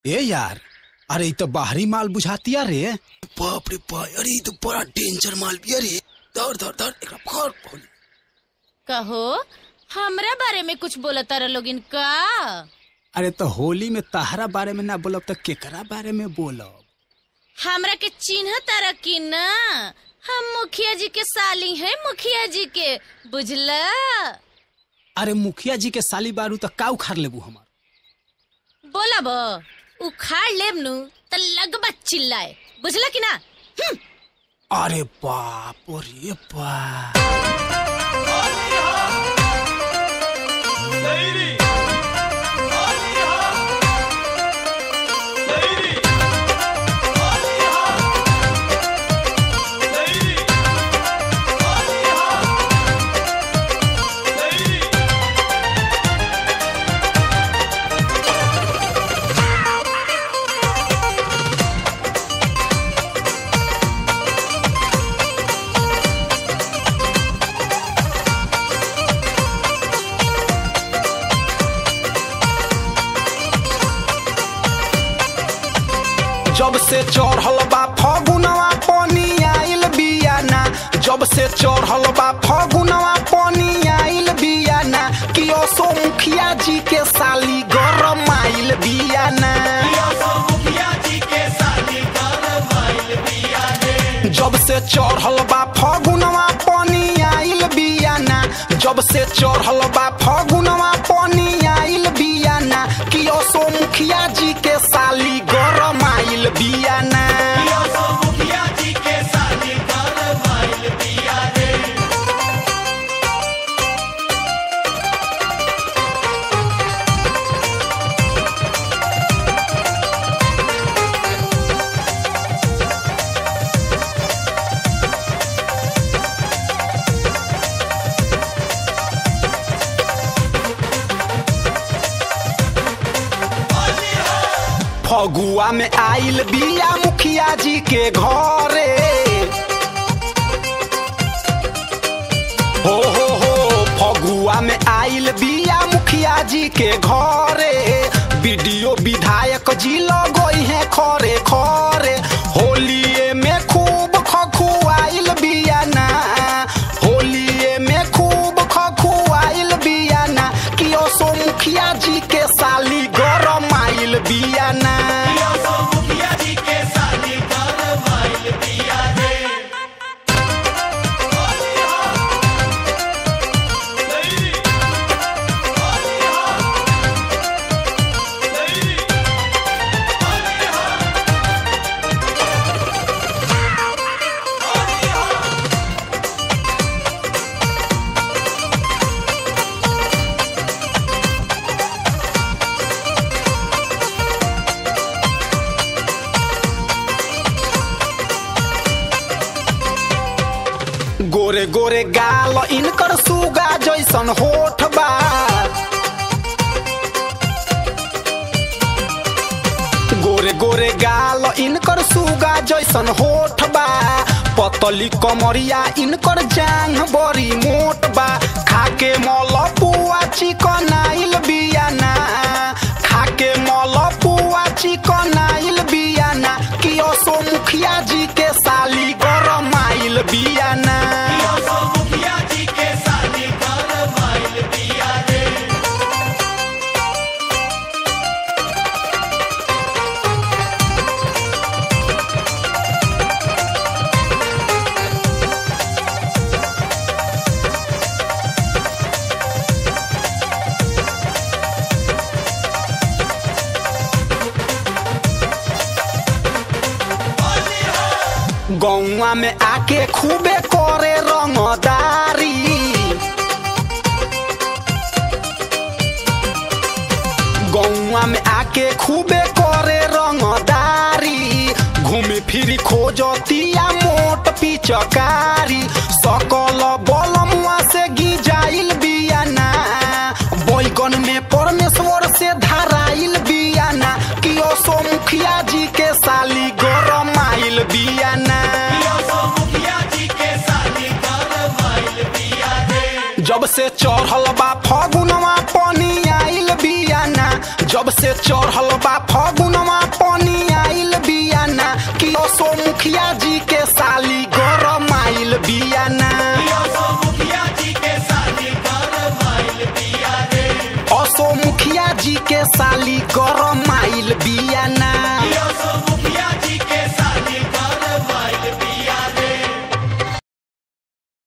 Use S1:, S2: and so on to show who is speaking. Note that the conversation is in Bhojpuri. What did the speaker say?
S1: ए यार अरे इ तो बाहरी माल बुझातिया रे बाप रे बाप अरे इ तो बड़ा डेंजर माल बिया रे धर धर धर एकरा फड़ फड़
S2: कहो हमरा बारे में कुछ बोलता रह लोगिन का
S1: अरे तो होली में तहरा बारे में ना बोलब तो केकरा बारे में बोलब
S2: हमरा के चिन्ह तारा की ना हम मुखिया जी के साली हैं मुखिया जी के बुझला
S1: अरे मुखिया जी के साली बारू तो का उखाड़ लेबू हमार
S2: बोला बो उखाड़ लेब नु त लगबा चिल्लाए बुझला की ना हम्म,
S1: अरे बाप रे बाप जब से चढ़ल बा फगुनवा पानी आइल बियाना जब से चढ़ल बा फगुनवा पानी आइल बियाना कि असो मुखिया जी के साली गरम आइल बियाना जब से चढ़ल बा फगुनवा पानी आइल बियाना जब से चढ़ल बा फगुनवा पानी आइल बियाना कि असो मुखिया जी के साली गरम आइल बियाना फगुआ में आइल बिया मुखिया जी के घरे हो हो हो फगुआ में आइल बिया मुखिया जी के घरे वीडियो विधायक जी लगोई है खरे खरे होलिए में खूब खखुआइल बिया ना होलिए में खूब खखुआइल बिया ना कि ओसो मुखिया जी के साली गरम आइल बिया ना गोरे गोरे गाल इनकर सुगा जैसन होठ बा गोरे गोरे गाल इनकर सुगा जैसन होठ बा पतली कमरिया इनकर जांग बड़ी मोट बा खाके मल पुआ चिकन आइल बियाना खाके मल पुआ चिकन आइल बियाना कि असो मुखिया जी के साली गरम आइल बियाना गौवा में आके खूबे करे रंगदारी गौवा में आके खूबे करे रंगदारी घूमी फिरी खोजतिया मोट पिचकारी सकल बलमुआ से गिजाइल बियाना बैगन में परमेश्वर से धराइल बियाना कि ओसो मुखिया जी के साली गरम आइल बियाना जब से चढ़ल बा फगुनवा पानी आइल बियाना जब से चढ़ल बा फगुनवा के साली गरम आइल बिया